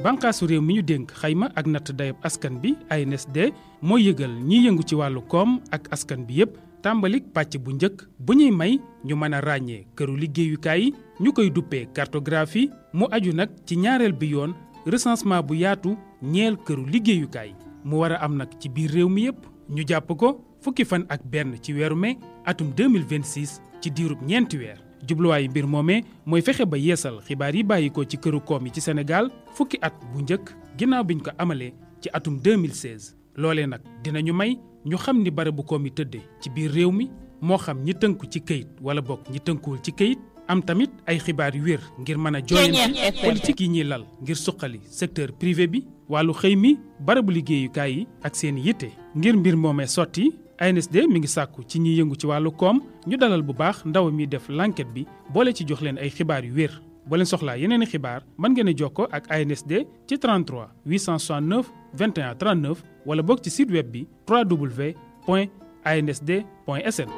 bànqaasu réew mi ñu dénk xayma ak natt dayab askan bi ANSD mooy yëgal ñiy yëngu ci wàllu koom ak askan bi yépp tàmbalik pàcc bu njëkk bu ñuy may ñu mën a ràññee këru liggéeyukaay yi ñu koy duppee cartographie mu aju nag ci ñaareel bi yoon recensement bu yaatu ñeel këru liggéeyukaay mu war a am nag ci biir réew mi yépp ñu jàpp ko fukki fan ak benn ci weeru mai atum 2026 ci diirub ñeenti weer jubluwaayu mbir moomee mooy fexe ba yeesal xibaar yi bàyyi ko ci këru koom yi ci Sénégal fukki at bu njëkk ginnaaw biñ ko amalee ci atum 2016 loolee nag dinañu may ñu xam ni barabu koom yi tëddee ci biir réew mi moo xam ñi tënku ci këyit wala bokk ñi tënkuwul ci këyit am tamit ay xibaar yu wér ngir mën a joyanti politique yi ñuy lal ngir suqali secteur privé bi wàllu xëy mi barabu liggéeyukaay yi ak seen yitte ngir mbir moomee sotti ANSD mi ngi sàkku ci ñiy yëngu ci wàllu koom ñu dalal bu baax ndaw mi def l'enquête bi boole ci jox leen ay xibaar yu wér boo leen soxlaa yeneen i xibaar mën ngeen a jokkoo ak ANSD ci 33 869 21 39 wala boog ci site web bi www.ansd.sn.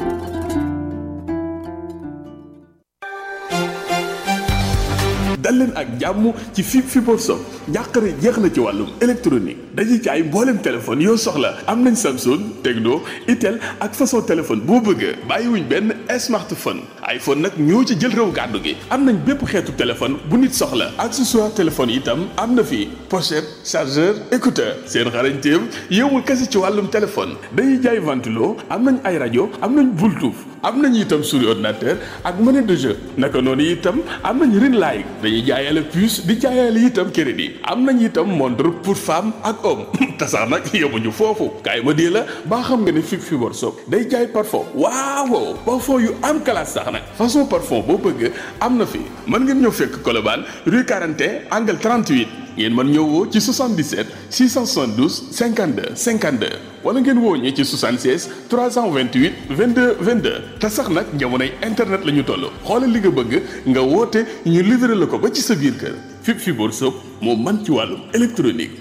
dal leen ak jàmm ci fi Fibre Sock njàqare jeex na ci wàllum électronique dañuy jaay mboolem téléphone yoo soxla am nañ Samsung Tecno Itel ak façon téléphone boo bëgg bàyyiwuñ benn smartphone iPhone nag ñoo ci jël réew gàddu gi am nañ bépp xeetu téléphone bu nit soxla accessoire téléphone itam am na fi pochette chargeur écouteur seen xarañteem yëmul kese ci wàllum téléphone dañuy jaay ventilo am nañ ay rajo am nañ Bluetooth am nañ itam souris ordinateur ak monnaie de jeu naka noonu itam am nañ ring light dañuy jaayale puce di jaayale itam crédit am nañ itam montre pour femme ak homme te sax nag yemuñu foofu kaay ma dee la baa xam nga ne fi Fibre Sock day jaay parfum waaw parfum yu am classe sax nag façon parfum boo bëgg am na fi mën ngeen ñëw fekk Colobane rue 41 angle 38 ngeen mën ñëw woo ci 77 672 52 52 wala ngeen woo ñi ci 76 328 22 22 te sax nag jamonoy internet la ñu toll xoolal li nga bëgg nga woote ñu livré la ko ba ci sa biir kër fi Fibre Sock moo man ci wàllum électronique.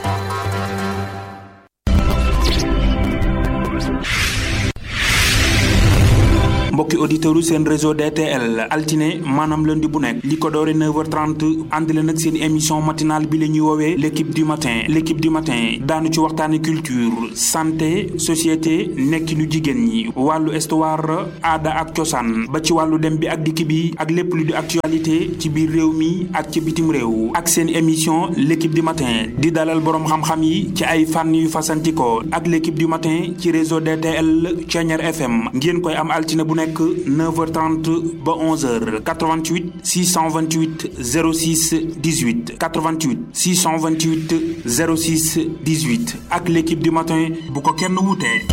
mbokki auditeurs yu seen réseau DTL altine maanaam lundi bu nekk li ko doore 9h30 ànd leen ak seen émission matinale bi la ñuy woowee l' équipe du matin l' équipe du matin daanu ci waxtaane culture santé société nekkinu jigéen ñi wàllu histoire aada ak cosaan ba ci wàllu dem bi ak dikk bi ak lépp lu di actualité ci biir réew mi ak ci bitim réew ak seen émission l' équipe du matin di dalal boroom xam-xam yi ci ay fànn yu fasantikoo ak l' équipe du matin ci réseau DTL Thiéniere FM ngeen koy am altine bu nekk nekk 9h30 ba 11h 88 628 06 18 88 628 06 18 ak l'équipe du matin bu ko kenn wutee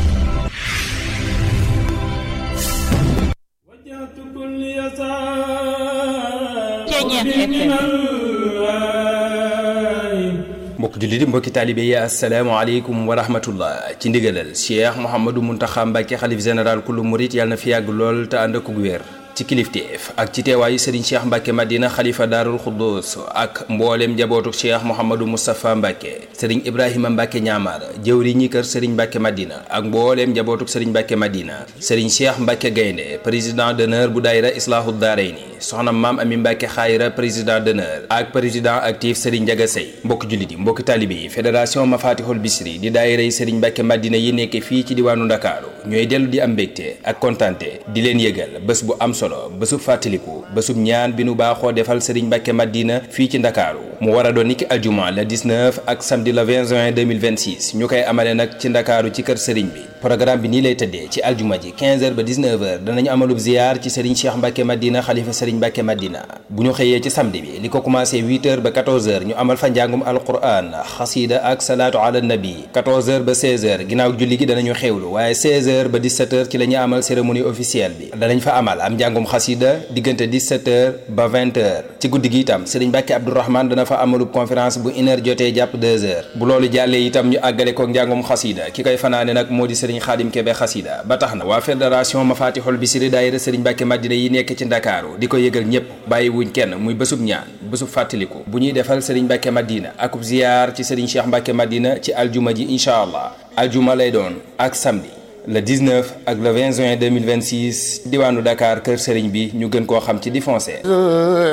mbokk jullit mbokki taalibe yi asalaamaaleykum wa rahmatullah ci ndigalal cheikh mouhamadou muntaxa mbàkke xalif général kulu murit yàlla na fi yàgg lool te ànd ak wér ci kilifteef ak ci teewaayu sëriñ cheikh mbàkke madina xalifa daarul xuddus ak mbooleem njabootu cheikh mouhamadou moustapha mbàkke sëriñ ibrahima mbàkke ñaamar jëwri ñi kër sëriñ mbàkke madina ak mbooleem njabootuk sëriñ mbàkke madina sëriñ cheikh mbàkke gaynde président d'honneur bu daayira islaahu daarayni soxna maam ami mbàkke xaayira président d'honneur ak président actif sëriñ njaga sey mbokk jullit yi mbokki taalibe yi fédération mafatihul bisri di daayira yi sëriñ mbàkke madina yi nekk fii ci diwaanu ndakaaru ñooy dellu di am mbégte ak kontante di leen yëgal bés bu am solo bésub fàttaliku bésub ñaan bi nu baaxoo defal sëriñ mbàkke madina fii ci ndakaaru mu war a doon niki aljuma le 19 ak samedi le 20 juin 2026 ñu koy amale nag ci ndakaaru ci kër sëriñ bi programme bi nii lay tëddee ci aljuma ji 15 heures ba 19 heures danañu amalub ziyaar ci sëriñ cheikh mbàkke madina xalifa sëriñ mbàkke madina bu ñu xëyee ci samedi bi li ko commencé 8 heures ba 14 heures ñu amal fa njàngum alquran xasida ak salaatu ala nabi 14 heures ba 16 heures ginnaaw julli gi danañu xewlu waaye 16 heures ba 17 heures ci la ñuy amal cérémonie officielle bi danañ fa amal am njàngum xasida diggante 17 heures ba 20 heures ci guddi gi itam sëriñ mbàkke abdourahman dana fa amalub conférence bu une heure jotee jàpp 2 heures bu loolu jàllee itam ñu àggale ko njàngum xasida ki koy fanaane nag moo di sëriñ xaadim kebe xasida ba tax na waa fédération mafatihul bisri daayira sëriñ mbàkke madina yi nekk ci ndakaaru di ko yëgal ñépp bàyyi wuñ kenn muy bésub ñaan bésub fàttaliku bu ñuy defal sëriñ mbàkke madina akub ziyaar ci sëriñ cheikh mbàkke madina ci aljuma ji incha allah aljuma lay doon ak samedi le 19 ak le 20 juin 2026 diwaanu Dakar kër sëriñ bi ñu gën koo xam ci di foncé